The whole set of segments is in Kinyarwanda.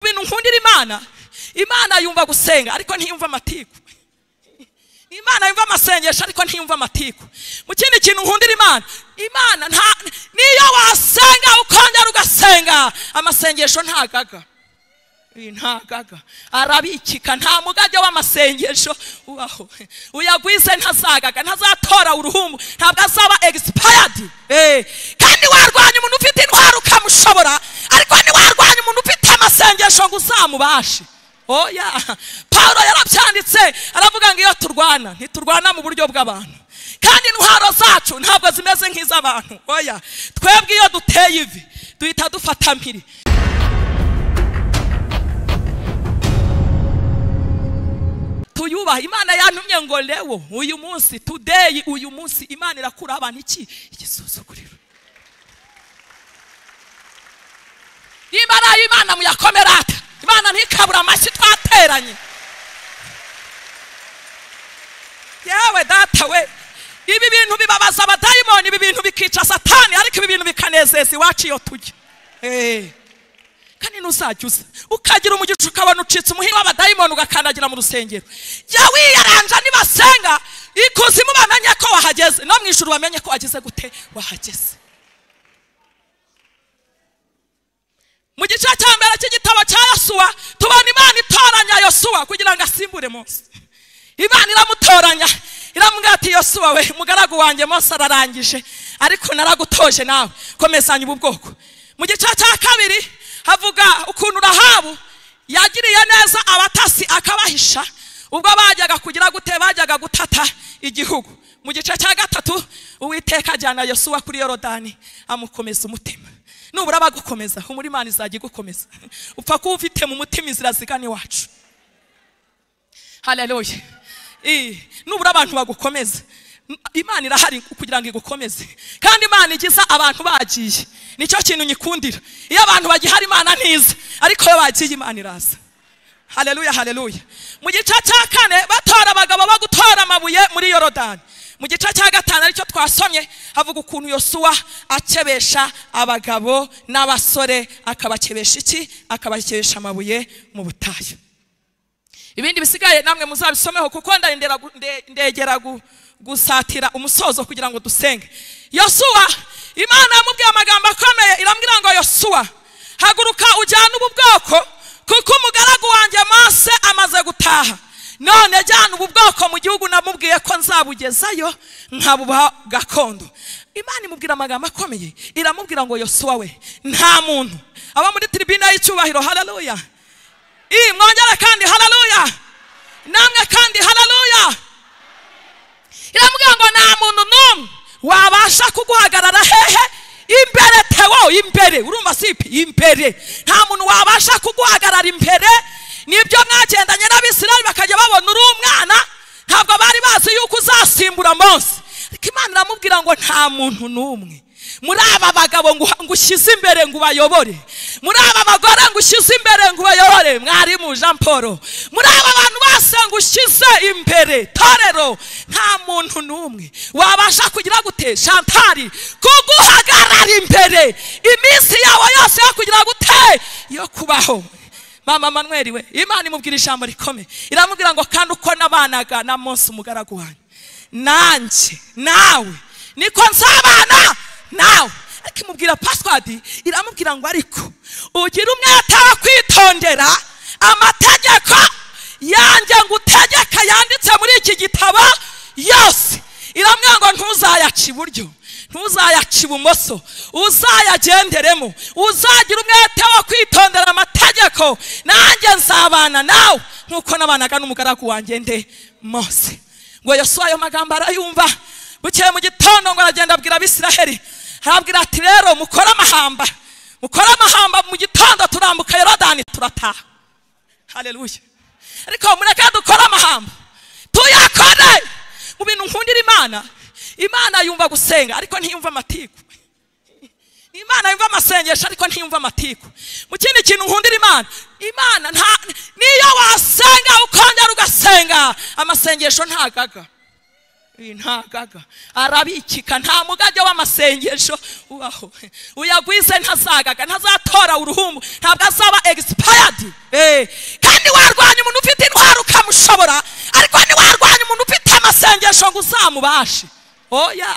ahantu nkundira imana imana yumva gusenga ariko ntiyumva amatiku imana yumva amasengesho ariko ntiyumva amatiku mu kindi kintu nkundira imana imana nta niyo wasenga ukongera ugasenga amasengesho ntagaga Iyi ntagaga arabikika nta mugage w'amasengesho ubaho uyagwize ntazagaga ntazatora uruhumbu ntabwo azaba egisipayadi kandi warwanya umuntu ufite indwara ukamushobora ariko ntiwarwanya umuntu ufite amasengesho ngo uzamubashe oya paul yarabyanditse aravuga ngo iyo turwana ntiturwana mu buryo bw'abantu kandi intwaro zacu ntabwo zimeze nk'iz'abantu oya twebwe iyo duteye ivi duhita dufata mpiri tuyubaha imana yantumye ngo lewo uyu munsi tudeyi uyu munsi imana irakura abantu iki igisuzuguriro niba ari ay'imana muyakomerata imana ntikabura amashyi twateranye yewe data we ibi bintu bibabaza abadayimoni ibi bintu bikica satani ariko ibi bintu bikanezeza iwacu iyo tujya kandi ntuzajya uza ukagira umugisha ukabona ucitse umuhiro w'abadayimoni ugakandagira mu rusengero jya wiyaranja nibasenga ikuzimu bamenye ko wahageze no mu ijoro bamenye ko wageze gute wahageze mu gice cya mbere cy'igitabo cya yosuwa tubona imana itoranya yosuwa kugira ngo asimbure munsi imana iramutoranya iramubwira ati yosuwa we mugaragu wanjye munsi ararangije ariko naragutoje nawe komezanya ubu bwoko mu gice cya kabiri havuga ukuntu rahabu yagiriye neza abatasi akabahisha ubwo bajyaga kugira gute bajyaga gutata igihugu mu gice cya gatatu uwiteka ajyana yosuwa kuri yorodani amukomeza umutima nubura bagukomeza humura imana izajya igukomeza upfa kuba ufite mu mutima inzira zigana iwacu haleluya nubura abantu bagukomeza imana irahari kugira ngo igukomeze kandi imana igiza abantu bagiye nicyo kintu nyikundira iyo abantu bagihari imana ntiza ariko iyo bagiye imana iraza hareruya hareruya mu gice cya kane batora abagabo bo gutora amabuye muri yorodani mu gice cya gatanu aricyo twasomye havuga ukuntu yosuwa akebesha abagabo n'abasore akabakebesha iki akabakebesha amabuye mu butayu ibindi bisigaye namwe muzabisomeho kuko ndegera gusatira umusozo kugira ngo dusenge yosuwa imana yamubwiye amagambo akomeye irambwira ngo yosuwa haguruka ujyane ubu bwoko kuko umugaragu wanjye mose amaze gutaha none jyana ubu bwoko mu gihugu namubwiye ko nzabugezayo nkabuha gakondo imana imubwira amagambo akomeye iramubwira ngo yosuwa we nta muntu aba muri tiribine y'icyubahiro hararuya mwongere kandi hararuya namwe kandi hararuya iramubwira ngo nta muntu n'umwe wabasha kuguhagarara hehe imbere tewo imbere urumva sipi imbere nta muntu wabasha kuguhagarara imbere nibyo mwagendanye n'abisirayeli bakajya babona uri umwana ntabwo bari bazi yuko uzasimbura munsi ariko imana iramubwira ngo nta muntu n'umwe muri aba bagabo ngo ushyize imbere ngo ubayobore muri aba bagore ngo ushyize imbere ngo ubayobore mwarimu jean paul muri aba bantu bose ngo ushyize imbere torero nta muntu n'umwe wabasha kugira gute shantari kuguhagarara imbere iminsi yawe yose yo kugira gute yo kubaho mama manweri we imana imubwira ijambo rikomeye iramubwira ngo kandi uko nabanaga na munsi umugaragu wanyu nanjye nawe niko nzabana nawe ariko imubwira pasiwadi iramubwira ngo ariko ugire umwete wo kwitondera amategeko yanjye ngo utegeka yanditse muri iki gitabo yose iramubwira ngo ntuzayaca iburyo ntuzayaca ibumoso uzayagenderemo uzagira umwete wo kwitondera amategeko nanjye nzabana nawe nk'uko nabanaga n'umugaragu wanjye nde mose ngo yasuye ayo magambo arayumva bukeye mu gitondo ngo aragenda abwira abisiraheli arabwira ati rero mukore amahamba mukore amahamba mu gitondo turambuka yorodani turataha hareruye ariko mureke dukore amahamba tuyakore mu bintu nkundira imana imana yumva gusenga ariko ntiyumva amatiku imana yumva amasengesho ariko ntiyumva amatiku mu kindi kintu nkundira imana imana nta niyo wasenga ukongera ugasenga amasengesho ntagaga uyu ntagaga arabikika nta mugajya w'amasengesho ubaho uyagwize ntazagaga ntazatora uruhumbu ntabwo azaba egisipayadi kandi warwanya umuntu ufite intwaro ukamushobora ariko ntiwarwanya umuntu ufite amasengesho ngo uzamubashe oya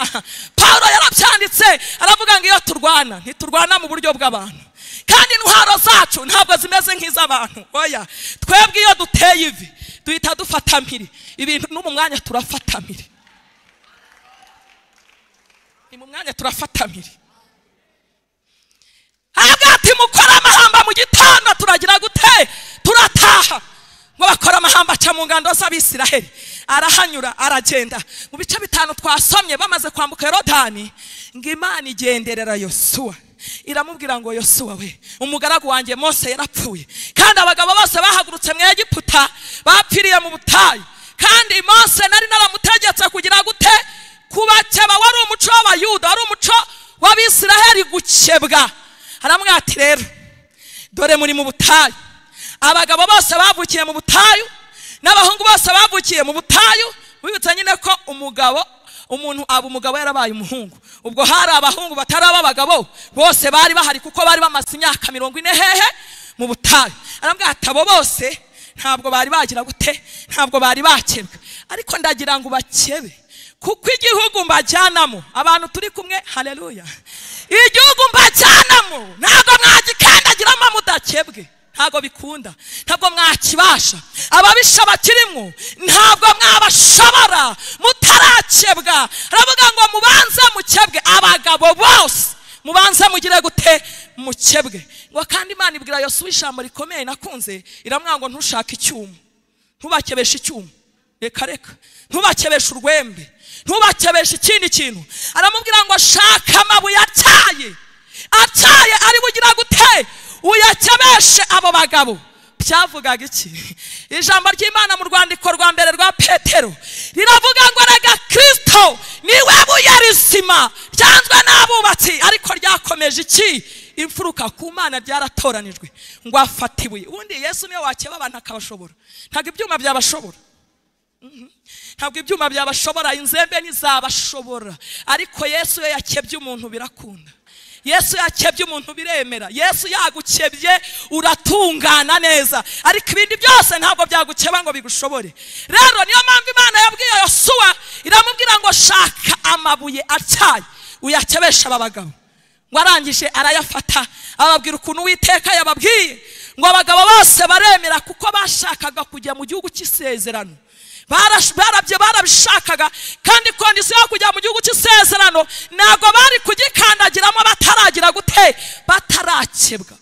paul yarabyanditse aravuga ngo iyo turwana ntiturwana mu buryo bw'abantu kandi intwaro zacu ntabwo zimeze nk'iz'abantu oya twebwe iyo duteye ivi duhita dufatamiri ibintu no mu mwanya turafatamiri ni mu mwanya turafatamiri ahabwa ati mukore amahamba mu gitondo turagira gute turataha ngo bakora amahamba aca mu ngando z'abisiraheli arahanyura aragenda mu bice bitanu twasomye bamaze kwambuka yorodani ngo imana igenderera yosuwa iramubwira ngo yosuwa we umugaragu wanjye mose yarapfuye kandi abagabo bose bahagurutse mu egiputa bapfiriye mu butayu kandi mose nari naramutegetse kugira gute kubakeba wari umuco w'abayuda wari umuco w'abisiraheli gukebwa aramubwira ati rero dore muri mu butayu abagabo bose bavukiye mu butayu n'abahungu bose bavukiye mu butayu wibutsa nyine ko umugabo umuntu aba umugabo yarabaye umuhungu ubwo hari abahungu batari ab'abagabo bose bari bahari kuko bari bamaze imyaka mirongo ine hehe mu butayu arambwira ati abo bose ntabwo bari bagira gute ntabwo bari bakebwe ariko ndagira ngo bakebe kuko igihugu mbajyanamo abantu turi kumwe hareruya igihugu mbajyanamo ntabwo mwagikandagiramo mudakebwe ntabwo bikunda ntabwo mwakibasha ababisha bakirimo ntabwo mwabashobora mutarakebwa aravuga ngo mubanze mukebwe abagabo bose mubanze mugire gute mukebwe ngo kandi imana ibwira yose ijambo rikomeye nakunze iramwira ngo ntushake icyuma ntubakebeshe icyuma reka reka ntubakebeshe urwembe ntubakebeshe ikindi kintu aramubwira ngo shaka amabuye atyaye atyaye ari bugira gute uyakebeshe abo bagabo byavugaga iki ijambo ry'imana mu rwandiko rwa mbere rwa petero riravuga ngo rega kirisito niwe buye rizima ryanzwe n'abubatsi ariko ryakomeje iki imfuruka ku mana ryaratoranijwe ngo afate ibuye ubundi yesu niwe wakeba abantu akabashobora ntabwo ibyuma byabashobora ntabwo ibyuma byabashobora inzembe ntizabashobora ariko yesu iyo yakebye umuntu birakunda yesu yakebye umuntu biremera yesu yagukebye uratungana neza ariko ibindi byose ntabwo byagukeba ngo bigushobore rero niyo mpamvu imana yabwiye yosuwa iramubwira ngo shaka amabuye atyaye uyakebesha aba bagabo ngo arangije arayafata ababwira ukuntu witeka yababwiye ngo abagabo bose baremera kuko bashakaga kujya mu gihugu cy'isezerano barabye barabishakaga kandi kondisiyo yo kujya mu gihugu cy'isezerano ntabwo bari kugikandagiramo bataragira gute batarakebwa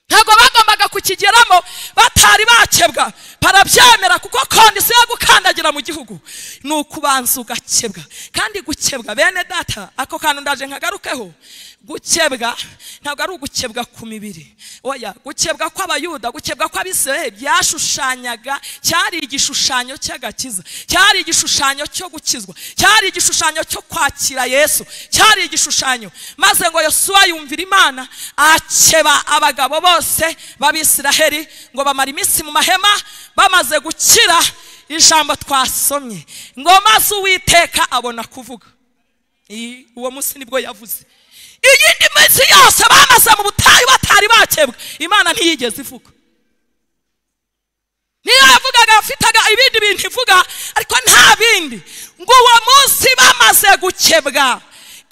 ntabwo bagombaga kukigeramo batari bakebwa barabyemera kuko kondisiyo yo gukandagira mu gihugu ni ukubanza ugakebwa kandi gukebwa bene data ako kantu ndaje nkagarukeho gukebwa ntabwo ari ugukebwa ku mibiri oya gukebwa kw'abayuda gukebwa kw'abisiraheli byashushanyaga cyari igishushanyo cy'agakiza cyari igishushanyo cyo gukizwa cyari igishushanyo cyo kwakira yesu cyari igishushanyo maze ngo yosuwa yumvira imana akeba abagabo bose b'abisiraheli ngo bamara iminsi mu mahema bamaze gukira ijambo twasomye ngo maze uwiteka abona kuvuga uwo munsi nibwo yavuze iyindi minsi yose bamaze mu butayu batari bakebwa imana ntiyigeze ivuga niyo yavugaga yafitaga ibindi bintu ivuga ariko nta bindi ngo uwo munsi bamaze gukebwa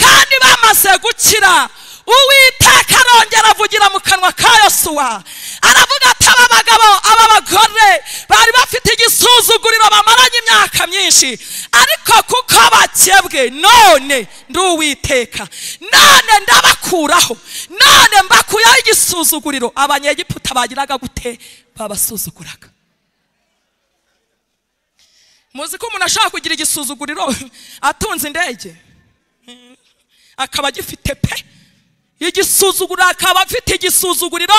kandi bamaze gukira uwiteka arongera avugira mu kanwa ka yosuwa aravuga ati aba bagabo aba bagore bari bafite igisuzuguriro bamaranye imyaka myinshi ariko kuko bakebwe none ndi uwiteka none ndabakuraho none mbakuyeho igisuzuguriro abanyegiputa bagiraga gute babasuzuguraga muzi ko umuntu ashobora kugira igisuzuguriro atunze indege akaba agifite pe igisuzuguriro akaba afite igisuzuguriro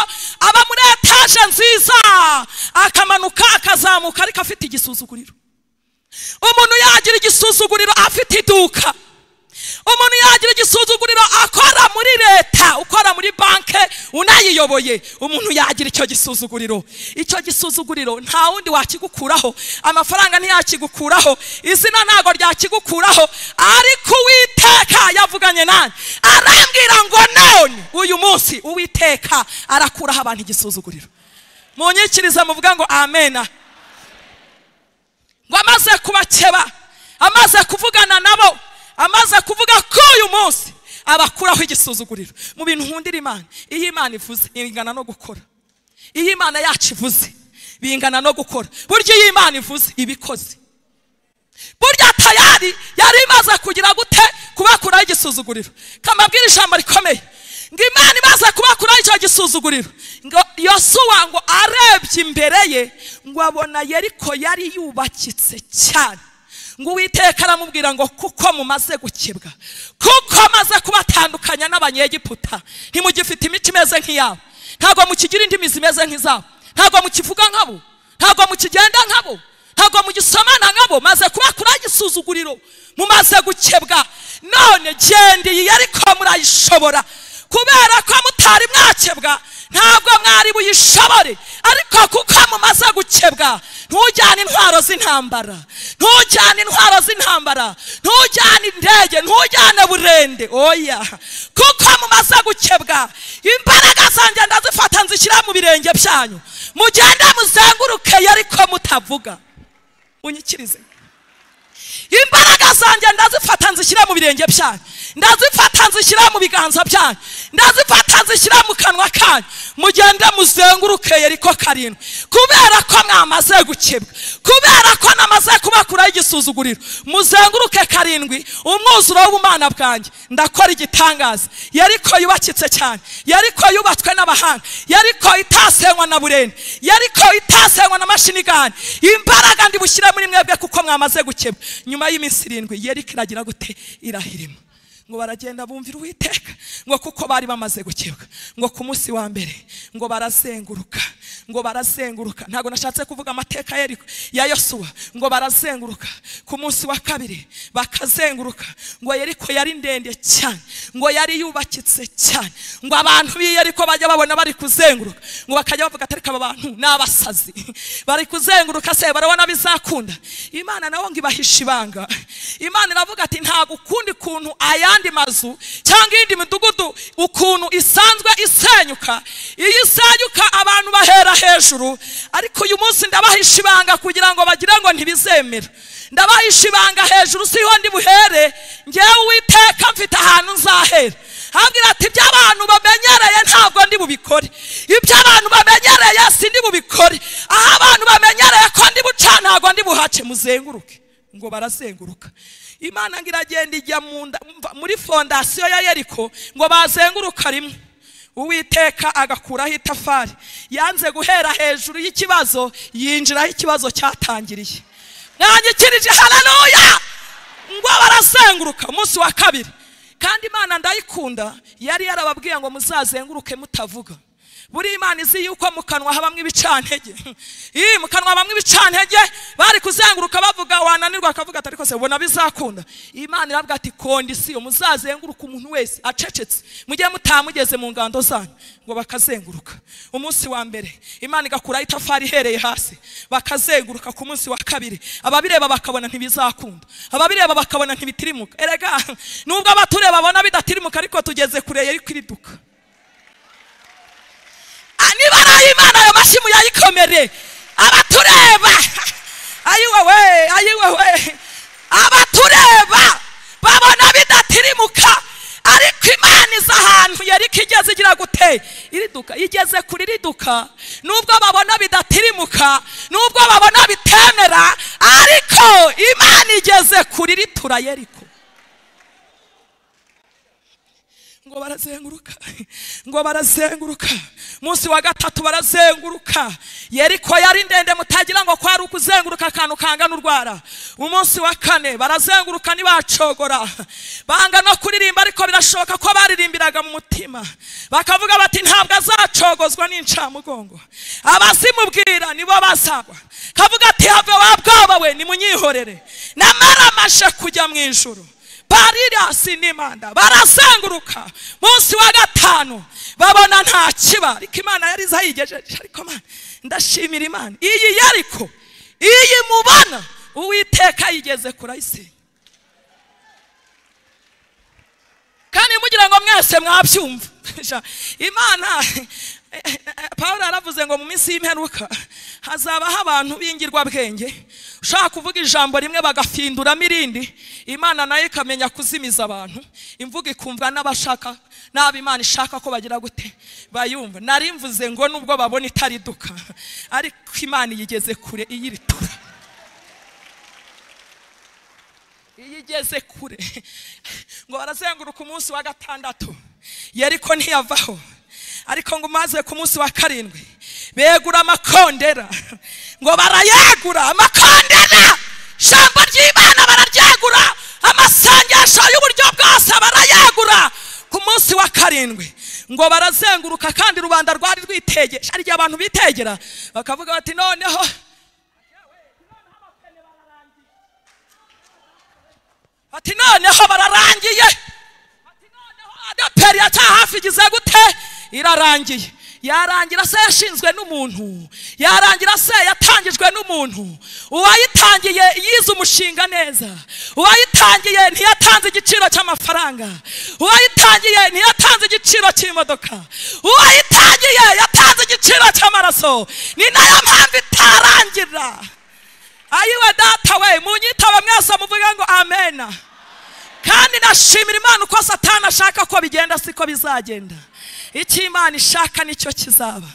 aba muri etaje nziza akamanuka akazamuka ariko afite igisuzuguriro umuntu yagira igisuzuguriro afite iduka umuntu yagira igisuzuguriro akora muri leta ukora muri banki unayiyoboye umuntu yagira icyo gisuzuguriro icyo gisuzuguriro nta wundi wakigukuraho amafaranga ntiyakigukuraho izina ntabwo ryakigukuraho ariko uwiteka yavuganye nanjye arambwira ngo none uyu munsi uwiteka arakuraho abantu igisuzuguriro munyikirize muvuga ngo amena ngo amaze kubakeba amaze kuvugana nabo amaze kuvuga ko uyu munsi abakuraho igisuzuguriro mu bintu nkundira imana iyo imana ivuze ingana no gukora iyo imana yacu ivuze bingana no gukora burya iyo imana ivuze ibikoze burya tayari yari imaze kugira gute kubakuraho igisuzuguriro kamabwira ijambo rikomeye ngo imana imaze kubakuraho icyo gisuzuguriro ngo yosuwa ngo arebye imbere ye ngo abona yeriko yari yubakitse cyane ngo uwiteka aramubwira ngo kuko mumaze gukebwa kuko maze kubatandukanya n'abanyegiputa ntimugifite imico imeze nk'iyabo ntabwo mukigira indi mizi imeze nk'izabo ntabwo mukivuga nk'abo ntabwo mukigenda nk'abo ntabwo mugisomana nk'abo maze kubakuraho igisuzuguriro mumaze gukebwa none genda iyi ariko murayishobora kubera ko mutari mwakebwa ntabwo mwari buyishobore ariko kuko mumaze gukebwa ntujyane intwaro z'intambara ntujyane intwaro z'intambara ntujyane indege ntujyane burende oya kuko mumaze gukebwa imbaraga zanjye ndazifata nzishyira mu birenge byanyu mugende muzenguruke ariko mutavuga unyikirize imbaraga zanjye ndazifata nzishyira mu birenge byanyu ndazifata nzishyira mu biganza byanyu ndazifata nzishyira mu kanwa kanyu mugende muzenguruke yeriko karindwi kubera ko mwamaze gukebwa kubera ko namaze kubakuraho igisuzuguriro muzenguruke karindwi umwuzuro w'ubumana bwanjye ndakora igitangaza yeriko yubakitse cyane yeriko yubatswe n'abahanga yeriko itasenywa na burende yeriko itasenywa na mashinigani imbaraga ndibushyire muri mwebwe kuko mwamaze gukebwa nyuma y'iminsi irindwi yeriko iragira gute irahirima ngo baragenda bumvira uwiteka ngo kuko bari bamaze gukebwa ngo ku munsi wa mbere ngo barazenguruka ngo barazenguruka ntabwo nashatse kuvuga amateka ya Yeriko- ya yosuwa ngo barazenguruka ku munsi wa kabiri bakazenguruka ngo yeriko yari ndende cyane ngo yari yubakitse cyane ngo abantu b'i yeriko bajya babona bari kuzenguruka ngo bakajya bavuga ati ariko aba bantu ni abasazi bari kuzenguruka se barabona bizakunda imana nawe ngo ibahishe ibanga imana iravuga ati ntabwo ukundi kuntu ayandi mazu cyangwa iyindi midugudu ukuntu isanzwe isenyuka iyo isenyuka abantu bahera hejuru ariko uyu munsi ndabahisha ibanga kugira ngo bagire ngo ntibizemera ndabahisha ibanga hejuru siho ndi buhere ngewe uwiteka mfite ahantu nzahera hambwira ati ibyo abantu bamenyereye ntabwo ndi bubikore ibyo abantu bamenyereye si ndi bubikore aho abantu bamenyereye ko ndi buca ntabwo ndi buhace muzenguruke ngo barazenguruka imana ngo iragenda ijya mu nda- mva- muri fondasiyo ya yeriko ngo bazenguruka rimwe uwiteka agakuraho itafari yanze guhera hejuru y'ikibazo yinjiraho ikibazo cyatangiriye mwanyikirije hararuya ngo barazenguruka umunsi wa kabiri kandi imana ndayikunda yari yarababwiye ngo muzazenguruke mutavuga buri imana izi yuko mu kanwa habamo ibicantege ii mu kanwa habamo ibicantege bari kuzenguruka bavuga wananirwa akavuga ati ariko se ubona bizakunda imana iravuga ati kondisiyo muzazenguruka umuntu wese acecetse mujye mutamugeze mu ngando zanyu ngo bakazenguruka umunsi wa mbere imana igakuraho itafari ihereye hasi bakazenguruka ku munsi wa kabiri ababireba bakabona ntibizakunda ababireba bakabona ntibitirimuka erega nubwo abatureba babona bidatirimuka ariko tugeze kure yari kwiriduka niba ari ay'imana ayo mashyi muyayikomere abatureba ayiwewe ayiwewe abatureba babona bidatirimuka ariko imana iza ahantu yari ko igeze igira gute iriduka igeze kuri riduka nubwo babona bidatirimuka nubwo babona bitemera ariko imana igeze kuri ritura yeriko ngo barazenguruka ngo barazenguruka munsi wa gatatu barazenguruka yeriko yari ndende mutagira ngo kwari ukuzenguruka akantu kangana urwara umunsi wa kane barazenguruka ntibacogora banga no kuririmba ariko birashoboka ko baririmbiraga mu mutima bakavuga bati ntabwo azacogozwa n'incamugongo abazimubwira nibo bazagwa kavuga ati have wa bwoba we nimunyihorere namaramashe kujya mu ijuru barirasi n'imanda barazenguruka munsi wa gatanu babona nta kiba ariko imana yari izi aho igejeje ariko mana ndashimira imana iyi yariko iyi mubona uwiteka yigeze kurayisenya kandi mugira ngo mwese mwabyumva imana paul aravuze ngo mu minsi y'imperuka hazabaho abantu b'ingirwabwenge ushaka kuvuga ijambo rimwe bagafinduramo irindi imana nayo ikamenya kuzimiza abantu imvugo ikumva n'abashaka n'abo imana ishaka ko bagira gute bayumva nari mvuze ngo nubwo babona itariduka ariko imana iyigeze kure iyiritura iyo igeze kure ngo barazenguruka umunsi wa gatandatu yeriko ntiyavaho ariko ngo umaze ku munsi wa karindwi begura amakondera ngo barayagura amakondera ijambo ry'imana bararyagura amasengesho y'uburyo bwose barayagura ku munsi wa karindwi ngo barazenguruka kandi rubanda rwari rwitegereje hari igihe abantu bitegera bakavuga bati noneho ati noneho bararangiye ati noneho adaperi hafi igize gute irarangiye yarangira se yashinzwe n'umuntu yarangira se yatangijwe n'umuntu uwayitangiye yize umushinga neza uwayitangiye ntiyatanze igiciro cy'amafaranga uwayitangiye ntiyatanze igiciro cy'imodoka uwayitangiye yatanze igiciro cy'amaraso ni nayo mpamvu itarangira ayiwe data we munyitaba mwese muvuga ngo amena kandi nashimira imana uko satana ashaka ko bigenda siko bizagenda icyo imana ishaka nicyo kizaba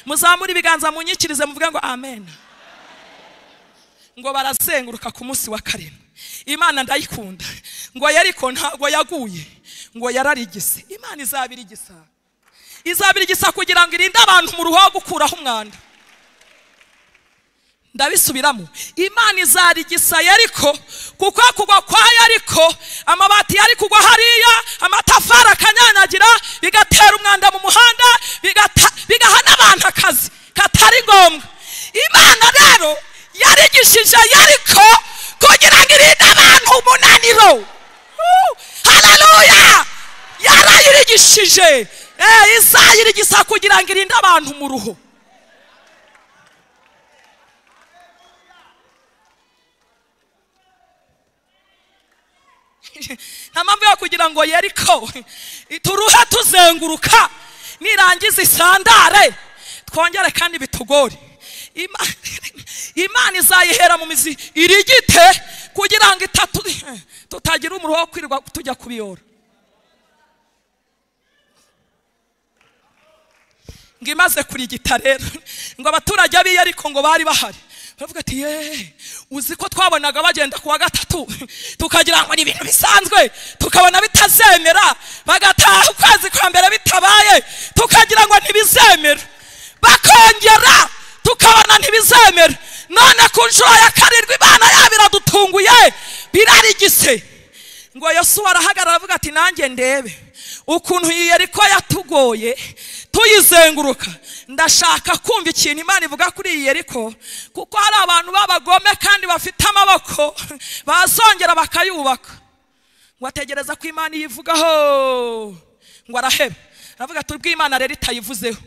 muzamure ibiganza munyikirize muvuge ngo amen ngo barazenguruka ku munsi wa karindwi imana ndayikunda ngo yariko ntabwo yaguye ngo yararigise imana izabirigisa izabirigisa kugira ngo irinde abantu mu ruhu gukuraho umwanda ndabisubiramo imana izarigisa yariko kuko kugwa kwa yariko amabati yari kugwa hariya amatafari akanyanyagira bigatera umwanda mu muhanda bigaha n'abantu akazi katari ngombwa imana rero yarigishije yariko kugira ngo irinde abantu umunaniro hararuya yarayirigishije izayirigisa kugira ngo irinde abantu mu ruhu nta mpamvu yo kugira ngo yeriko turuhe tuzenguruka nirangiza isandare twongere kandi bitugore imana izayihera mu mizi irigite kugira ngo itatu tutagira umuriro wo kwirirwa tujya kubiyora ngo imaze kurigita rero ngo abaturage b'iyo ariko ngo bari bahari baravuga ati yeee uzi ko twabonaga bagenda ku wa gatatu tukagira ngo ni ibintu bisanzwe tukabona bitazemera bagataha ukwezi kwa mbere bitabaye tukagira ngo ntibizemera bakongera tukabona ntibizemera none ku nshuro ya karindwi imana yabo iradutunguye birarigise ngo yosuwa arahagarara aravuga ati nanjye ndebe ukuntu yeriko yatugoye tuyizenguruka ndashaka kumva ikintu imana ivuga kuri iyi yeriko kuko hari abantu b'abagome kandi bafite amaboko bazongera bakayubaka ngo ategereza ko imana iyivugaho ngo araheba aravuga tubwo imana rero itayivuzeho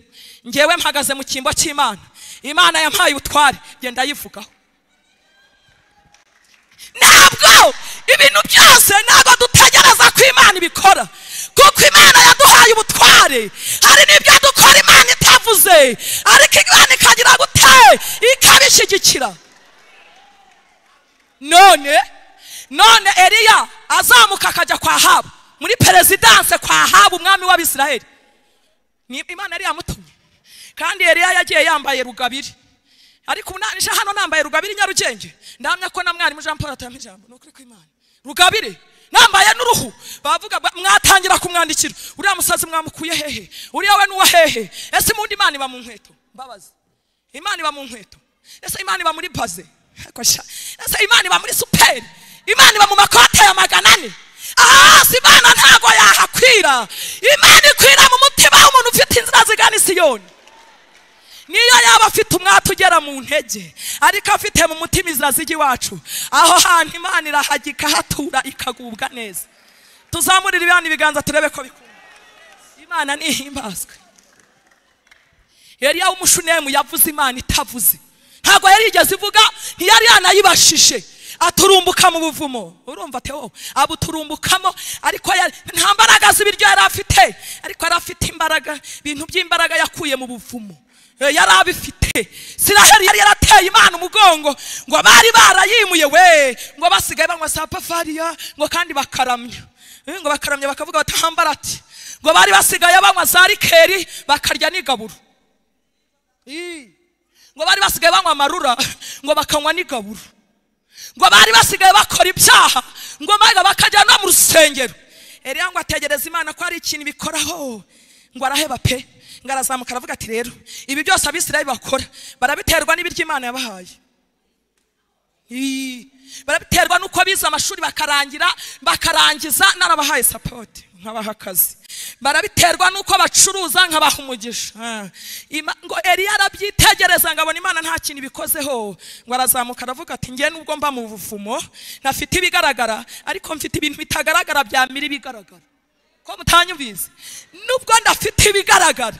ngewe mpagaze mu cyimbo cy'imana imana yampaye ubutware genda ayivugaho ntabwo ibintu byose ntabwo dutegereza ko imana ibikora kuko imana yaduhaye ubutware hari n'ibyo dukora imana itavuze ariko imana ikagira gute ikabishyigikira none none eriya azamuka akajya kwa habu muri perezidanse kwa habu umwami w'abisiraheli ni imana yari yamutumye kandi eriya yagiye yambaye rugabiri ariko ubu nanje hano nambaye rugabire nyarugenge ndahamya ko na mwarimu jean paul atanga ijambo ni ukuri kw'imana rugabire nambaye n'uruhu bavuga mwatangira kumwandikira uriya musazi mwamukuye hehe uriya we n'uwa hehe ese mundi imana iba mu nkweto mbabaza imana iba mu nkweto ese imana iba muri baze ese imana iba muri superi imana iba mu makote ya magana ane aha hasi imana ntabwo yahakwira imana ikwira mu mutima w'umuntu ufite inzira zigana isiyoni niyo yaba afite umwate ugera mu ntege ariko afite mu mutima izina z'igiwacu aho hantu imana irahagika hatura ikagubwa neza tuzamurire ibihano ibiganza turebe ko bikunda imana nihimbazwe yari umushunemu yavuze imana itavuze ntabwo yari yigeze ivuga ntiyari yanayibashije aturumbuka mu buvumo urumva ati wowe abuturumbukamo ariko yari- nta mbaraga z'ibiryo yari afite ariko yari afite imbaraga ibintu by'imbaraga yakuye mu buvumo Eh, yari abifite siraheli yari yarateye imana umugongo ngo bari barayimuye we ngo basigaye banywa za pafariya ngo kandi bakaramya Eh, ngo bakaramya bakavuga bati hambarati ngo bari basigaye banywa za rikeri bakarya n'igaburo Ii. ngo bari basigaye banywa amarura ngo bakanywa n'igaburo ngo bari basigaye bakora ibyaha ngo maze bakajya no mu rusengero eriya ngo ategereza imana ko hari ikintu ibikoraho ngo araheba pe ngo arazamuka aravuga ati rero ibi byose abisirayeli bakora barabiterwa n'ibiryo imana yabahaye Ii, barabiterwa n'uko bize amashuri bakarangira bakarangiza narabahaye sapoti nkabaha akazi barabiterwa n'uko bacuruza nkabaha umugisha Ah, Ima- ngo eriya arabyitegereza ngo abona imana nta kintu ibikozeho ngo arazamuka aravuga ati njye nubwo mba mu buvumo ntafite ibigaragara ariko mfite ibintu bitagaragara byamira ibigaragara ko mutanyumvise nubwo ndafite ibigaragara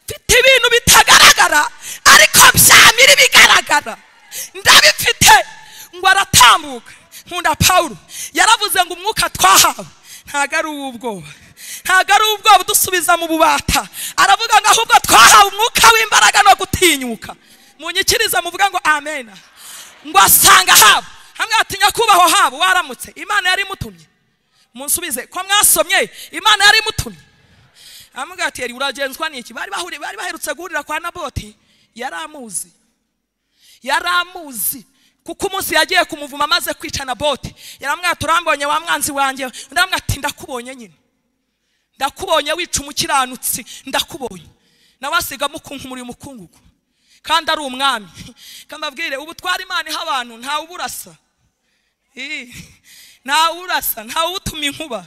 mfite ibintu bitagaragara ariko byamira ibigaragara ndabifite ngo aratambuka nkunda pawulo yaravuze ngo umwuka twahawe ntabwo ari uw'ubwoba ntabwo ari uw'ubwoba udusubiza mu bubata aravuga ngo ahubwo twahawe umwuka w'imbaraga no gutinyuka munyikiriza muvuga ngo amen ngo asanga habo hamwe ati nyakubahwa habo waramutse imana yari imutumye munsubize ko mwasomye imana yari imutumye aramubwira ati ''Eri, uragenzwa n'iki'' bari bahuriye bari baherutse guhurira kwa naboti yari amuzi yari amuzi kuko umunsi yagiye kumuvuma amaze kwica naboti yaramubwira ati ''urambonye wa mwanzi wanjye'' undi aramubwira ati ''ndakubonye nyine ndakubonye wica umukiranutsi ndakubonye nawe asigamo ukuntu muri umukungugu kandi ari umwami kambabwire ubu twari imana iha abantu ntawe uburasa Ii, ntawe urasa ntawe utuma inkuba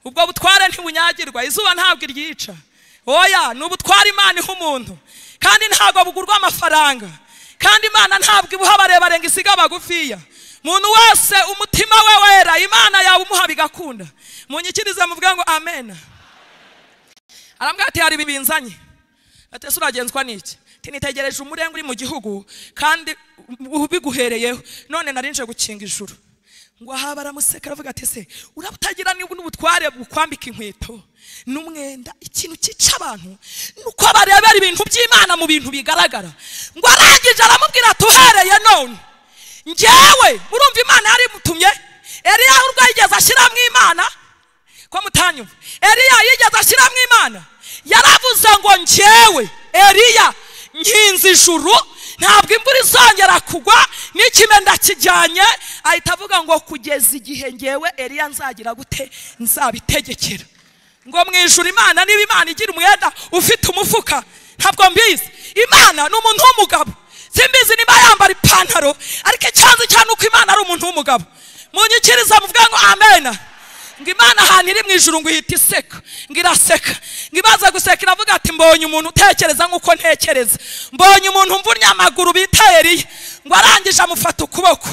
ubwo butware ntibunyagirwa izuba ntabwo iryica oya ni ubutware imana iha umuntu kandi ntabwo bugurwa amafaranga kandi imana ntabgo ibuha abarebare ngo isiga abagufiya umuntu wese umutima we wera imana yawe umuha bigakunda munyikirize muvuge ngo amen arambwira ati hari ibi binzanye ati ese uragenzwa n'iki ati nitegereje umurenge uri mu gihugu kandi ubiguhereyeho none narinje gukinga ijuru ngo aha baramuseka aravuga ati se urabutagira niba n'ubutware bukwambika inkweto n'umwenda ikintu cyica abantu nuko barebera ibintu by'imana mu bintu bigaragara ngo arangije aramubwira ati uhereye none njyewe urumva imana yari imutumye eriya urwo yigeze ashyiramo imana ko mutanyumva eriya yigeze ashyiramo imana yaravuze ngo njyewe eriya nkinze ijuru ntabwo imvura izongera kugwa n'ikime ndakijyanye ahita avuga ngo kugeza igihe ngewe eriya nzagira gute nzabitegekera ngo mu ijuru imana niba imana igira umwenda ufite umufuka ntabwo mbizi imana ni umuntu w'umugabo simbizi niba yambara ipantaro ariko icyanzu cyane uko imana ari umuntu w'umugabo munyikiriza muvuge ngo amena ngo imana ahantu iri mu ijuru ngo ihita iseka ngo iraseka ngo imaze guseka iravuga ati mbonye umuntu utekereza nk'uko ntekereza mbonye umuntu mvunnye amaguru bita eriya ngo arangije amufata ukuboko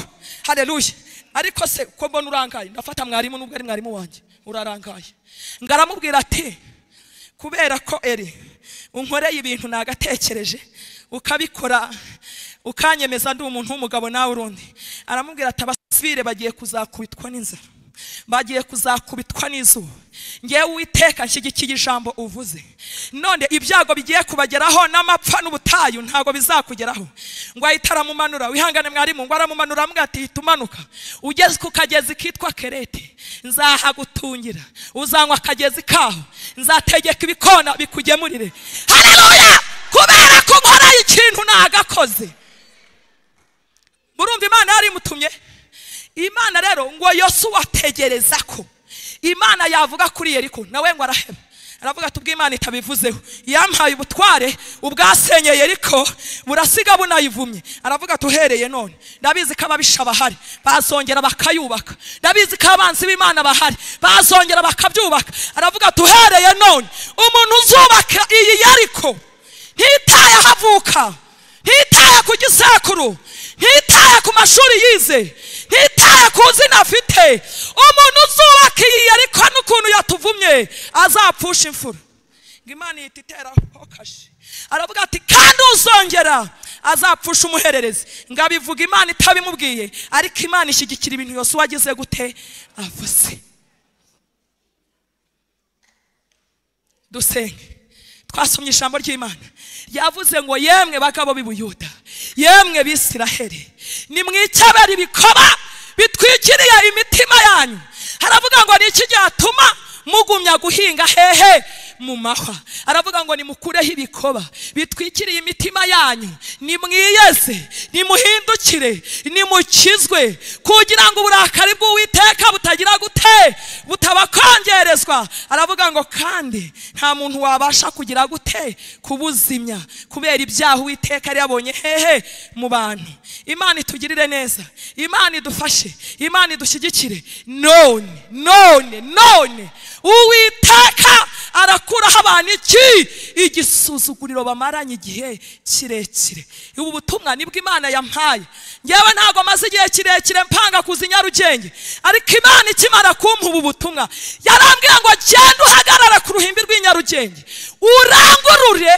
hareruye ariko se ko mbona urangaye ndafata mwarimu nubwo ari mwarimu wanjye urarangaye ngo aramubwira ati kubera ko eri unkoreye ibintu nagatekereje ukabikora ukanyemeza ndi umuntu w'umugabo nawe urundi aramubwira ati abasivire bagiye kuzakubitwa n'inzara bagiye kuzakubitwa n'izuba ngewe uwiteka nshyigikiye ijambo uvuze none ibyago bigiye kubageraho n'amapfa n'ubutayu ntabwo bizakugeraho ngo ahita aramumanura wihangane mwarimu ngo aramumanura aramubwira ati hita umanuka ugeze ku kagezi kitwa kerete nzahagutungira uzanywa akagezi kaho nzategeka ibikona bikugemurire hareruya kubera ko nkoreye ikintu nagakoze murumva imana yari imutumye imana rero ngo yosuwa ategereza ko imana yavuga kuri yeriko nawe ngo araheba aravuga ati ubwo imana itabivuzeho yampaye ubutware ubwasenye yeriko burasiga bunayivumye aravuga ati uhereye none ndabizi ko ababisha bahari bazongera bakayubaka ndabizi ko abanzi b'imana bahari bazongera bakabyubaka aravuga ati uhereye none umuntu uzubaka iyi yeriko ntitaye ahavuka ntitaye ku gisekuru ntitaye ntitaye ku mashuri yize ntitaye ku zina afite umuntu uzubaka iyi ariko n'ukuntu yatuvumye azapfusha imfura ngo imana ihita iteraho kashi aravuga ati kandi uzongera azapfusha umuhererezi ngo abivuga imana itabimubwiye ariko imana ishyigikira ibintu yose wagize gute avuze dusenge twasomye ijambo ry'imana yavuze ngo yemwe bagabo b'ibuyuda yemwe bisiraheli nimwicabere ibikoba bitwikiriye imitima yanyu haravuga ngo ni iki cyatuma mugumya guhinga hehe mu mahwa aravuga ngo nimukureho ibikoba bitwikiriye imitima yanyu nimwiyeze nimuhindukire nimukizwe kugira ngo uburakari bw'uwiteka butagira gute butabakongerezwa aravuga ngo kandi nta muntu wabasha kugira gute kubuzimya kubera ibyaha uwiteka yari yabonye hehe mu bantu imana itugirire neza imana idufashe imana idushyigikire none none none uwiteka arakuraho abantu iki igisuzuguriro bamaranye igihe kirekire ubu butumwa nibwo imana yampaye ngewe ntabwo amaze igihe kirekire mpanga kuza i nyarugenge ariko imana ikimara kumpa ubu butumwa yarambwiye ngo genda uhagarara ku ruhimbi rw'i nyarugenge urangurure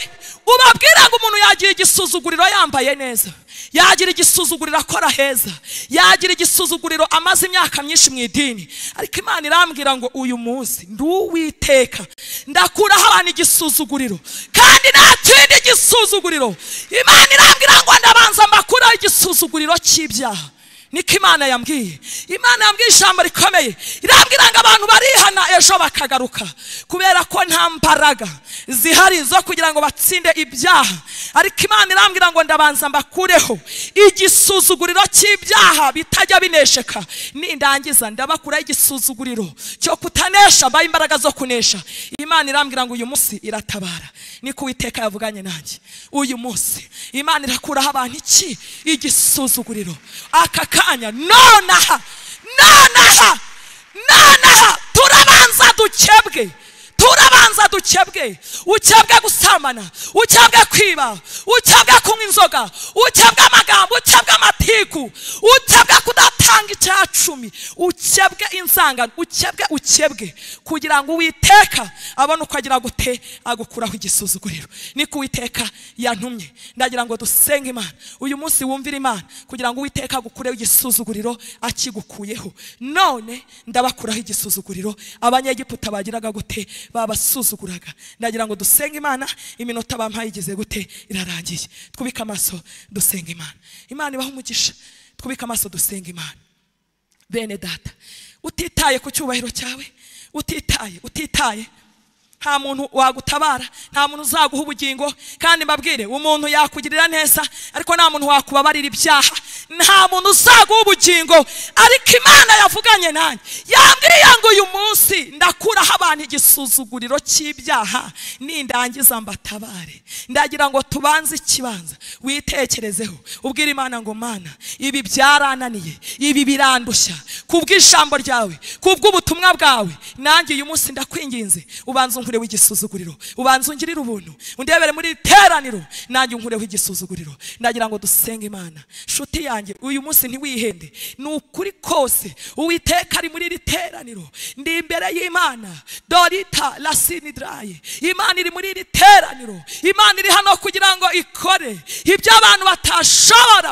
ubabwira ngo umuntu yagira igisuzuguriro yambaye neza yagira igisuzuguriro akora heza yagira igisuzuguriro amaze imyaka myinshi mu idini ariko imana irambwira ngo uyu munsi nduwiteka ndakuraho abantu igisuzuguriro kandi nta kindi gisuzuguriro imana irambwira ngo ndabanza mbakuraho igisuzuguriro cy'ibyaha niko imana yambwiye imana yambwiye ijambo rikomeye irambwira ngo abantu barihana ejo bakagaruka kubera ko nta mbaraga zihari zo kugira ngo batsinde ibyaha ariko imana irambwira ngo ndabanza mbakureho igisuzuguriro cy'ibyaha bitajya binesheka nindangiza ndabakuraho igisuzuguriro cyo kutanesha mbaye imbaraga zo kunesha imana irambwira ngo uyu munsi iratabara niko uwiteka yavuganye nanjye uyu munsi imana irakuraho abantu iki igisuzuguriro aka kanya nonaha nonaha nonaha turabanza dukebwe turabanza dukebwe ukebwe gusambana ukebwe kwiba ukebwe kunywa inzoga ukebwe amagambo ukebwe amatiku ukebwe kudatanga icya cumi ukebwe inzangano ukebwe ukebwe kugira ngo uwiteka abone uko agira gute agukuraho igisuzuguriro niko uwiteka yantumye ndagira ngo dusenge imana uyu munsi wumvire imana kugira ngo uwiteka agukureho igisuzuguriro akigukuyeho none ndabakuraho igisuzuguriro abanyegiputa bagiraga gute babasuzuguraga ndagira ngo dusenge imana iminota bampaye igeze gute irarangiye twubike amaso dusenge imana imana ibaha umugisha twubike amaso dusenge imana bene data utitaye ku cyubahiro cyawe utitaye utitaye nta muntu wagutabara nta muntu uzaguha ubugingo kandi mbabwire umuntu yakugirira neza ariko nta muntu wakubabarira ibyaha nta muntu uzaguha ubugingo ariko imana yavuganye nanjye yambwiye ngo uyu munsi ndakuraho abantu igisuzuguriro cy'ibyaha nindangiza mbatabare ndagira ngo tubanze ikibanza witekerezeho ubwire imana ngo mana ibi byarananiye ibi birandushya kubw'ijambo ryawe kubw'ubutumwa bwawe nanjye uyu munsi ndakwinginze ubanza unkureho igisuzuguriro ubanza ungirire ubuntu undebere muri iri teraniro nanjye unkureho igisuzuguriro ndagira ngo dusenge imana nshuti yanjye uyu munsi ntiwihende ni ukuri kose uwiteka ari muri iri teraniro ndi imbere y'imana dorita lasinidirayi imana iri muri iri teraniro imana iri hano kugira ngo ikore ibyo abantu batashobora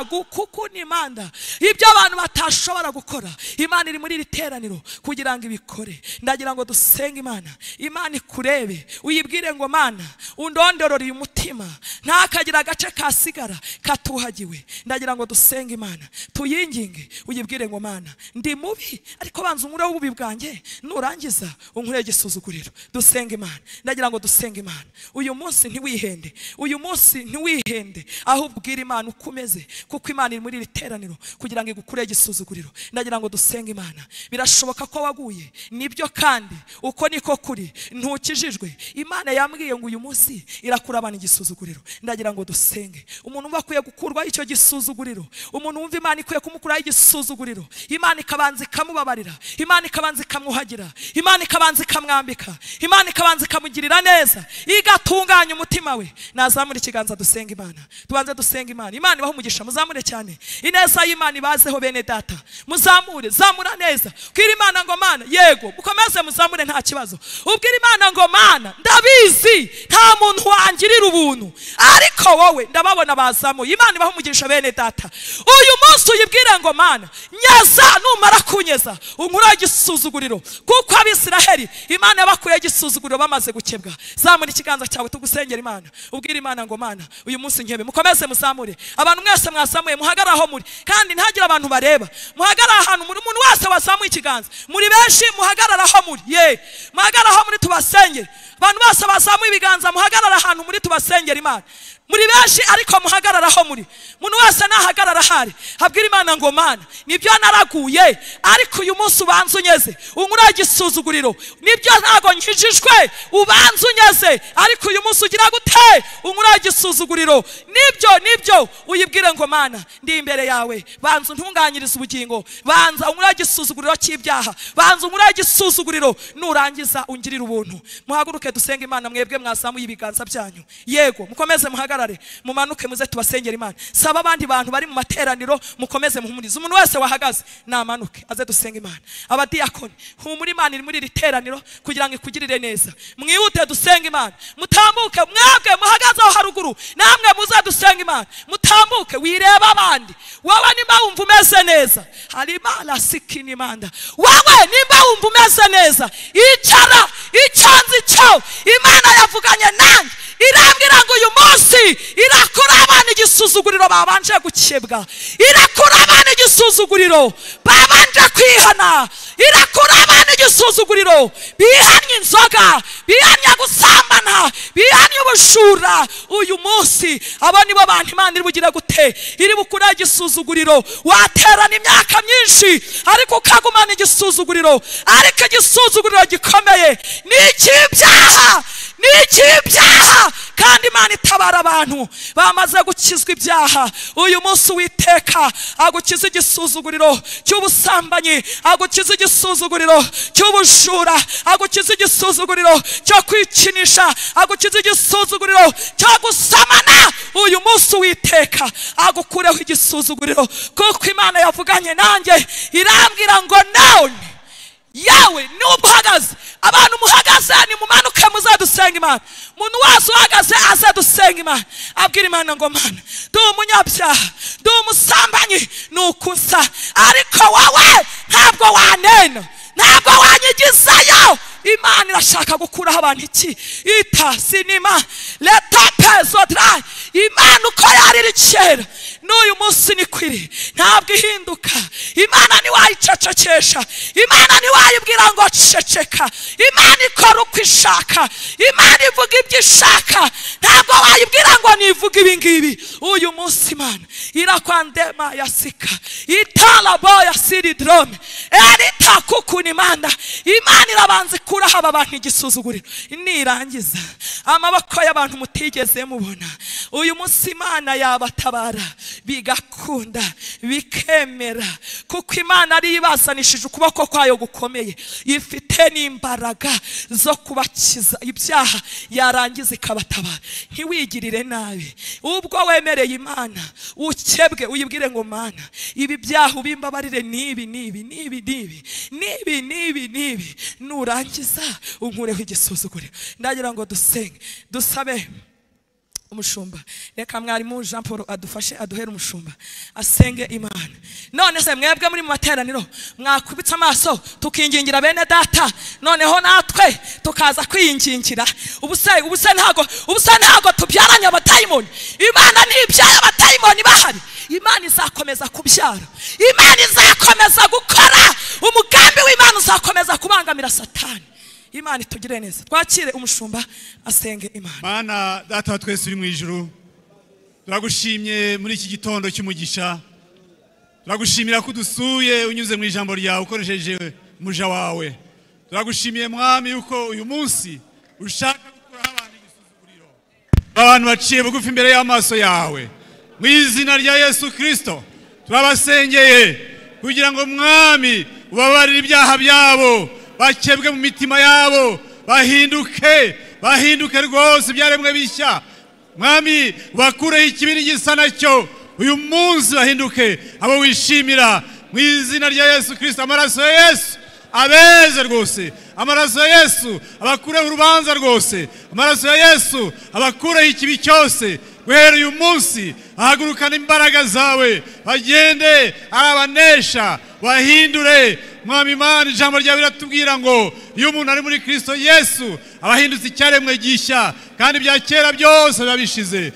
gukukunimanda ibyo abantu batashobora gukora imana iri muri iri teraniro kugira ngo ibikore ndagira ngo dusenge imana imana ikurebe uyibwire ngo mana undondorore uyu mutima ntakagira agace kasigara katuhagiwe ndagira ngo dusenge imana tuyinginge uyibwire ngo mana ndi mubi ariko banza unkureho ububi bwanjye nurangiza unkureho igisuzuguriro dusenge imana ndagira ngo dusenge imana uyu munsi ntiwihende uyu munsi ntiwihende aho ubwira imana uko umeze kuko imana iri muri iri teraniro kugira ngo igukureho igisuzuguriro ndagira ngo dusenge imana birashoboka ko waguye nibyo kandi uko niko kuri ntukijijwe imana yambwiye ngo uyu munsi irakura abantu igisuzuguriro ndagira ngo dusenge umuntu umva akwiye gukurwaho icyo gisuzuguriro umuntu wumva imana ikwiye kumukuraho igisuzuguriro imana ikabanza ikamubabarira imana ikabanza ikamwuhagira imana ikabanza ikamwambika imana ikabanza ikamugirira neza igatunganya umutima we nazamure ikiganza dusenga imana tubanze dusenga imana imana ibahe umugisha muzamure cyane ineza y'imana ibazeho bene data muzamure zamura neza ubwire imana ngo mana yego mukomeze muzamure nta kibazo ubwire imana ngo mana ndabizi nta muntu wangirira ubuntu ariko wowe ndababona bazamuye imana ibahe umugisha bene data uyu munsi uyibwire ngo mana nyaza numara kunyeza unkuraho igisuzuguriro kuko abisiraheli imana yabakuyeho igisuzuguriro bamaze gukebwa zamura ikiganza cyawe tugusengera imana ubwire imana ngo mana uyu munsi nkebe mukomeze muzamure abantu mwese mwasamuye muhagarare aho muri kandi ntihagire abantu bareba muhagarare ahantu muri umuntu wese wazamuye ikiganza muri benshi muhagarare aho muri ye muhagarare aho muri tubasengere abantu bose bazamuye ibiganza muhagarare ahantu muri tubasengera imana muri benshi ariko muhagarare aho muri umuntu wese nahagarara ahari habwira imana ngo mana nibyo naraguye ariko uyu munsi ubanza unyeze unkuraho igisuzuguriro nibyo ntabwo nkijijwe ubanza unyeze ariko uyu munsi ugira gute unkuraho igisuzuguriro nibyo nibyo uyibwire ngo mana ndi imbere yawe banza untunganyirize ubugingo banza unkuraho igisuzuguriro cy'ibyaha banza unkuraho igisuzuguriro nurangiza ungirire ubuntu muhaguruke dusenge imana mwebwe mwazamuye ibiganza byanyu yego mukomeze muhagarare mumanuke muze tubasengera imana saba abandi bantu bari mu materaniro mukomeze muhumurize umuntu wese wahagaze namanuke aze dusenge imana abadiyakoni humura imana iri muri iri teraniro kugira ngo ikugirire neza mwihute dusenge imana mutambuke mwebwe muhagaze aho haruguru namwe muze dusenge imana mutambuke wirebe abandi wowe nimba wumva umeze neza hari imana sikini imanda wowe nimba wumva umeze neza icara icyanzi cyawe imana yavuganye nanjye irambwira ngo uyu munsi irakura abana igisuzuguriro babanje gukebwa irakura abana igisuzuguriro babanje kwihana irakura abana igisuzuguriro bihanye inzoga bihanye gusambana bihanye ubujura uyu munsi abo nibo bantu imana iri bugire gute iri bukuraho igisuzuguriro waterana imyaka myinshi ariko ukagumana igisuzuguriro ariko igisuzuguriro gikomeye ni icy'ibyaha ni icy'ibyaha kandi imana itabara abantu bamaze gukizwa ibyaha uyu munsi witeka agukiza igisuzuguriro cy'ubusambanyi agukiza igisuzuguriro cy'ubujura agukiza igisuzuguriro cyo kwikinisha agukiza igisuzuguriro cyo gusamana uyu munsi witeka agukureho igisuzuguriro kuko imana yavuganye nanjye irambwira ngo nawe yawe nubwo uhagaze abantu muhagaze nimumanuke muzadusenga imana umuntu wese uhagaze aze dusenga imana abwira imana ngo mana ndi umunyabyaha ndi umusambanyi ni uko usa ariko wowe ntabwo wanena ntabwo wanyigizayo imana irashaka gukuraho abantu iki ita sinima leta pezodra imana uko yariri kera n'uyu munsi ni kwiri ntabwo ihinduka imana ntiwayicecekesha imana ntiwayibwira ngo ceceka imana ikora uko ishaka imana ivuga ibyo ishaka ntabwo wayibwira ngo nivuga ibingibi uyu munsi imana irakwandema yasika itarabo ya siridrome erita kukuna imana imana irabanza ikuraho aba bantu igisuzuguriro nirangiza amaboko y'abantu mutigeze mubona uyu munsi imana yabatabara bigakunda bikemera kuko imana ariyo ibasanishije ukuboko kwayo gukomeye ifite n'imbaraga zo kubakiza ibyaha yarangiza ikabatabara ntiwigirire nabi ubwo wemereye imana ukebwe uyibwire ngo mana ibi byaha ubimbabarire n'ibi n'ibi n'ibi n'ibi n'ibi n'ibi n'ibi nurangiza unkureho igisuzuguriro ndagira ngo dusenge dusabe umushumba reka mwarimu jean paul adufashe aduhere umushumba asenge imana none se mwebwe muri mu materaniro mwakubitse amaso tukingingira bene data noneho natwe tukaza kwiyingingira ubuse ubuse ntago ubuse ntago tubyaranye abatayimoni imana ntibyaye abatayimoni bahari imana izakomeza kubyara imana izakomeza gukora umugambi w'imana uzakomeza kubangamira satani imana itugire neza twakire umushumba asenge imana mana data wa twese uri mu ijuru turagushimye muri iki gitondo cy'umugisha turagushimira ko udusuye unyuze mu ijambo ryawe ukoresheje umuja wawe turagushimiye mwami yuko uyu munsi ushaka gukuraho abantu igisuzuguriro abantu baciye bugufi imbere y'amaso yawe mu izina rya yesu kirisito turabasengeye kugira ngo mwami ubabarire ibyaha byabo bakebwe mu mitima yabo bahinduke bahinduke rwose ibyaremwe bishya mwami bakureho ikibiri gisa nacyo uyu munsi bahinduke abo wishimira mu izina rya yesu kirisita amaraso ya yesu abeze rwose amaraso ya yesu abakureho urubanza rwose amaraso ya yesu abakureho ikibi cyose guhera uyu munsi ahagurukana imbaraga zawe bagende ari abanesha bahindure mwami imana ijambo ryawe riratubwira ngo iyo umuntu ari muri kirisito yesu aba ahindutse icyaremwe gishya kandi ibya kera byose biba bishize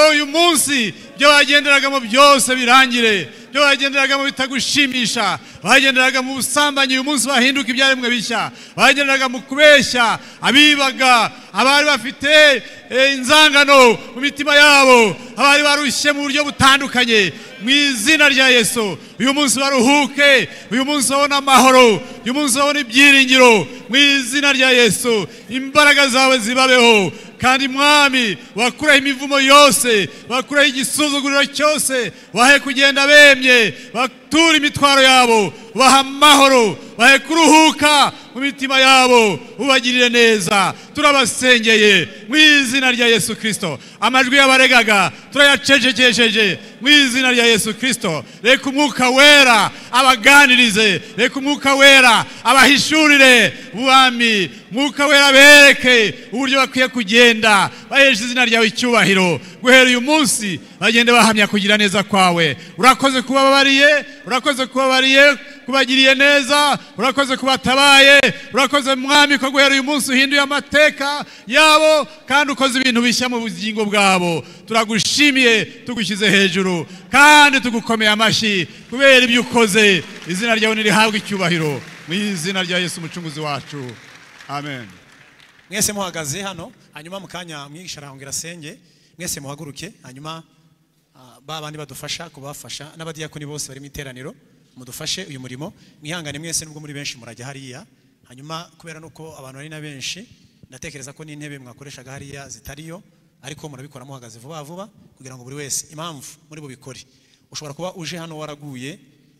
uyu munsi ibyo bagenderagamo byose birangire ibyo bagenderagamo bitagushimisha bagenderaga mu busambanyi uyu munsi bahinduka ibyaremwe bishya bagenderaga mu kubeshya abibaga abari bafite eh, inzangano mu mitima yabo abari barushye mu buryo butandukanye mu izina rya yesu uyu munsi baruhuke uyu munsi babone amahoro uyu munsi babone ibyiringiro mu izina rya yesu imbaraga zawe zibabeho kandi mwami bakuraho imivumo yose bakuraho igisuzuguriro cyose bahe kugenda bemye bature imitwaro yabo baha amahoro bahe kuruhuka mu mitima yabo ubagirire neza turabasengeye mu izina rya yesu kirisito amajwi y'abaregaga turayacecekesheje mu izina rya yesu kirisito reka umwuka wera abaganirize reka umwuka wera abahishurire ubwami mwuka wera bereke uburyo bakwiye kugenda bahesha izina ryawe icyubahiro guhera uyu munsi bagende bahamya kugira neza kwawe urakoze kubabariye urakoze kubabariye kubagiriye neza urakoze kubatabaye urakoze mwami ko guhera uyu munsi uhinduye amateka yabo kandi ukoze ibintu bishya mu bugingo bwabo turagushimiye tugushyize hejuru kandi tugukomeye amashyi kubera ibyo ukoze izina ryawe ntirihabwe icyubahiro mu izina rya yesu umucunguzi wacu amen mwese muhagaze hano hanyuma mu kanya mwigisha arahungira asenge mwese muhaguruke hanyuma ah, ba bandi badufasha kubafasha n'abadiyakoni bose bari mu iteraniro mudufashe uyu murimo mwihangane mwese nubwo muri benshi murajya hariya hanyuma kubera nuko abantu ari na benshi ndatekereza ko n'intebe mwakoreshaga hariya zitariyo ariko murabikora muhagaze vuba vuba kugira ngo buri wese impamvu muri bubikore ushobora kuba uje hano waraguye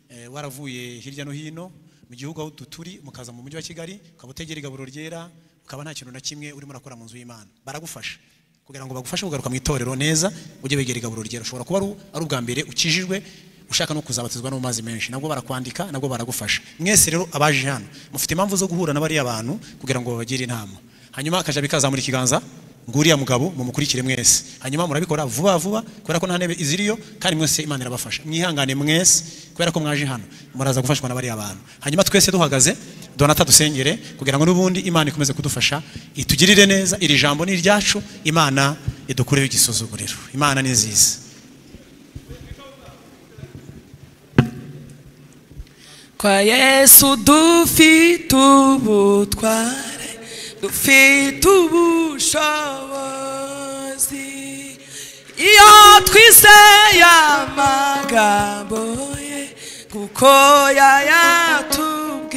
eh, waravuye hirya no hino mu gihugu aho duturi mukaza mu mujyi wa kigali ukaba utegera igaburo ryera ukaba nta kintu na kimwe urimo urakora mu nzu y'imana baragufasha kugira ngo bagufashe kugaruka mu itorero neza ujye wegera igaburo ryera ushobora kuba ari u- ari ubwa mbere ukijijwe ushaka no kuzabatizwa no mu mazi menshi nabwo barakwandika nabwo baragufasha mwese rero abaje hano mufite impamvu zo guhura na bariya bantu kugira ngo babagire inama hanyuma akajabi kazamura ikiganza nguriya mugabo mumukurikire mwese hanyuma murabikora vuba vuba kubera ko nta ntebe iziriyo kandi mwese imana irabafasha mwihangane mwese kubera ko mwaje hano muraza gufashwa na bariya bantu hanyuma twese duhagaze donata dusengere kugira ngo n'ubundi imana ikomeze kudufasha itugirire neza iri jambo ni iryacu imana idukureho igisuzuguriro imana ni nziza kwa yesu dufite ubutware dufite ubushobozi iyo twizeye amagambo ye kuko yayatubwiye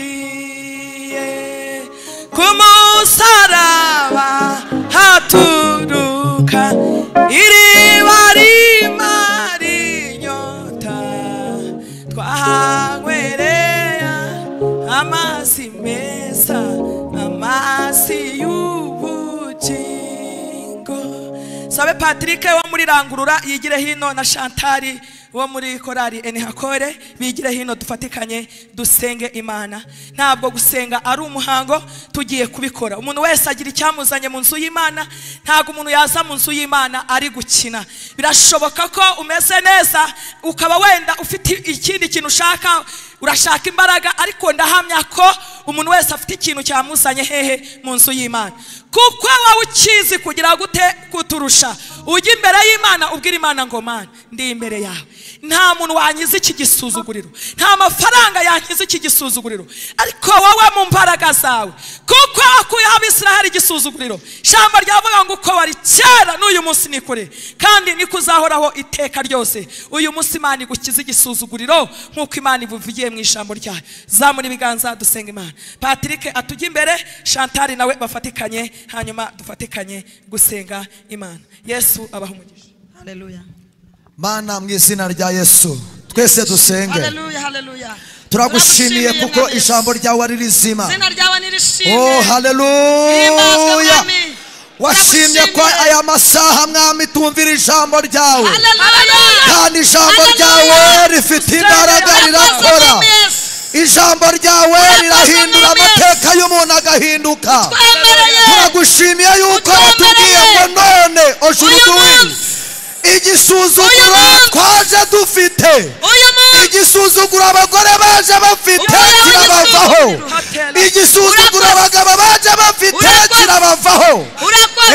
ku musaraba haturuka iriba rimara inyota twahanywerera amazi meza amazi y'ubugingo sabe patrick wo muri rangurura yigire hino na shantari wo muri korari enihakore bigire hino dufatikanye dusenge imana ntabwo gusenga ari umuhango tugiye kubikora umuntu wese agira icyamuzanye mu nzu y'imana ntabwo umuntu yaza mu nzu y'imana ari gukina birashoboka ko umeze neza ukaba wenda ufite ikindi kintu ushaka urashaka imbaraga ariko ndahamya ko umuntu wese afite ikintu cyamuzanye hehe mu nzu y'imana kuko wowe ukizi kugira gute kuturusha ujya imbere y'imana ubwira imana ngo mana ndi imbere yawe nta muntu wanyiza iki gisuzuguriro nta mafaranga yankiza iki gisuzuguriro ariko wowe mu mbaraga zawe kuko wakuyeho abisiraheli igisuzuguriro ijambo ryavuga ngo uko wari kera n'uyu munsi ni kure kandi niko uzahoraho iteka ryose uyu munsi imana igukiza igisuzuguriro nk'uko imana ibuvugiye mu ijambo ryayo zamura ibiganza dusenga imana patrick atujye imbere shantari nawe bafatikanye hanyuma dufatikanye gusenga imana yesu abaha umugisha mana mu izina rya yesu twese dusenge haleluya haleluya turagushimiye kuko Mwami Yesu. ijambo ryawe ari rizima izina ryawe oh nirishimwe Himbazwe, haleluya Mwami. washimye ko Turagushimiye. aya masaha mwami tumvira ijambo ryawe haleluya kandi ijambo ryawe rifite imbaraga rirakora Mwami Yesu. ijambo ryawe rirahindura Mwami Yesu. amateka y'umuntu agahinduka twemereye turagushimiye yuko watubwiye Utwemereye. ngo none ojuru uyu duwini munsi Uyu igisuzuguro munsi. twaje dufite uyu munsi igisuzuguro abagore baje bafite Uyu munsi. kirabavaho Hatela. igisuzuguro Urakoze. abagabo baje bafite Urakoze. kirabavaho urakoze Eh,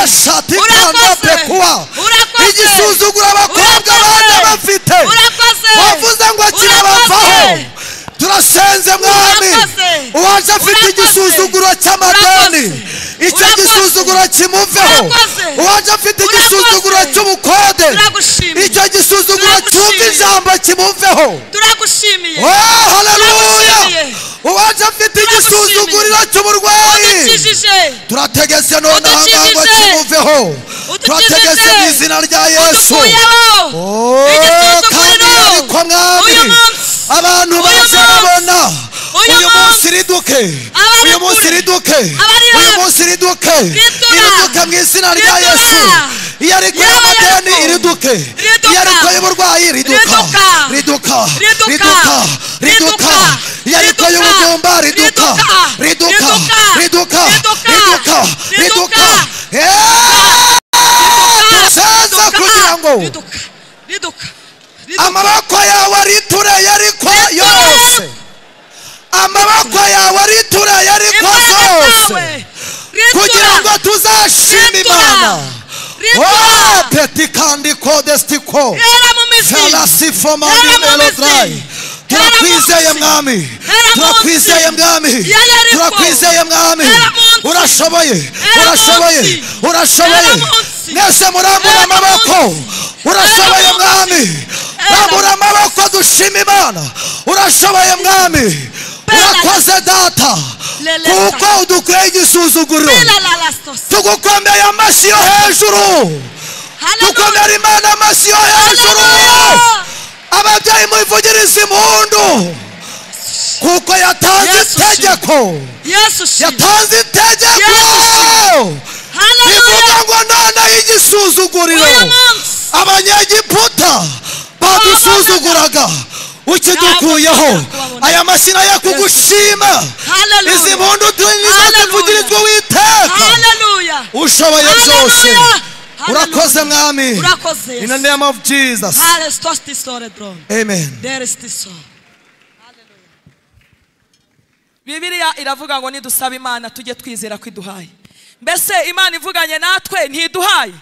shati Urakoze. kanda pekuwa Urakoze. igisuzuguro abakobwa baje Urakoze. bafite Urakoze. wavuze ngo kirabavaho Urakoze. turasenze mwami Urakoze. uwaje afite Urakoze. igisuzuguro cy'amadoni Urakoze. icyo Urakoze. gisuzuguro kimuveho Urakoze. uwaje afite Urakoze. igisuzuguro cy'ubukode Turagushimiye. icyo gisuzuguro cyumva Turagushimiye. ijambo kimuveho turagushimiye Oh, haleluya Turagushimiye. uwaje afite Turagushimiye. igisuzuguriro cy'uburwayi udukijije turategeze none Udukijije. ahangaha kimuveho Udukijije. turategeze mu izina rya yesu dukuyeho Oh, kandi igisuzuguriro ariko mwami uyu munsi abantu Uyu baje munsi. babona Uyu uyu munsi munsi. riduke Abari uyu munsi kure. riduke Abari uyu hafi. munsi riduke Ritura. iriduke mu izina rya Ritura. yesu iyo ari Yewe y'amadeni Yesu. iriduke Riduka. iyo ari y'uburwayi riduka Riduka. riduka Riduka. riduka Riduka. riduka iyo ari Riduka. y'ubugumba riduka Riduka. riduka riduka riduka Riduka. riduka Riduka. Eh! Saza Riduka. kugira ngo riduka riduka riduka. amaboko yawe aritureye ariko yose amaboko yawe aritureye ariko Imbaraga zose zawe. Ritura. kugira ngo tuzashime Ritura. imana Ritura. Oh, petikandiko desitiko Hera mu mizi Salasifo mandi Hera mu melodrayi mizi. turakwizeye Hera mu mwami Hera mu turakwizeye nsi. mwami Yari ariko. turakwizeye mwami Hera mu nsi. urashoboye Hera mu urashoboye nsi. urashoboye Hera mu nsi. mwese murambura Hera mu amaboko nsi. urashoboye Hera mu mwami nsi. Hera rambura mu amaboko dushima imana urashoboye mwami Pela urakoze data Leleta. kuko udukweye igisuzuguro Ela la lastos. tugukomeye amashyi yo hejuru Haleluya. dukomera imana amashyi yo hejuru Haleluya. ababyeyi muvugirize impundu kuko yatanze Yesu shimwe. itegeko Yesu shimwe. yatanze itegeko Yesu rivuga Haleluya. ngo noneho igisuzuguriro Uyu munsi. abanyegiputa badusuzuguraga ukidukuyeho Ntabwo aya mashyi nayo kugushima Haleluya. izi mpundu Haleluya. tuvugirizwa witeka Haleluya. ushoboye Hallelujah. byose Hallelujah. urakoze mwami Urakoze, Yesu. in the name of jesus Hallelujah. Stop this story, bro. amen There is this song. bibiliya iravuga ngo nidusaba imana tujye twizera ko iduhaye mbese imana ivuganye natwe ntiduhaye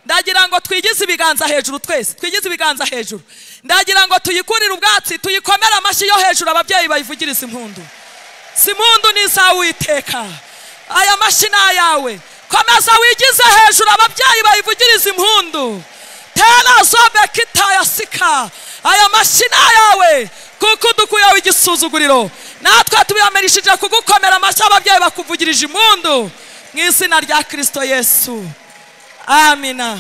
ndagira ngo twigize ibiganza hejuru twese twigize ibiganza hejuru ndagira ngo tuyikurire ubwatsi tuyikomere amashyi yo hejuru ababyeyi bayivugirize impundu si impundu ni izawiteka aya mashyi ni ayawe komeza wigize hejuru ababyeyi bayivugirize impundu tera zobe kitaya sika aya mashyi ni ayawe kuko udukuyeho igisuzuguriro natwe tubiyamirishije kugukomera amashyi ababyeyi bakuvugirije impundu mu izina rya kirisito yesu amina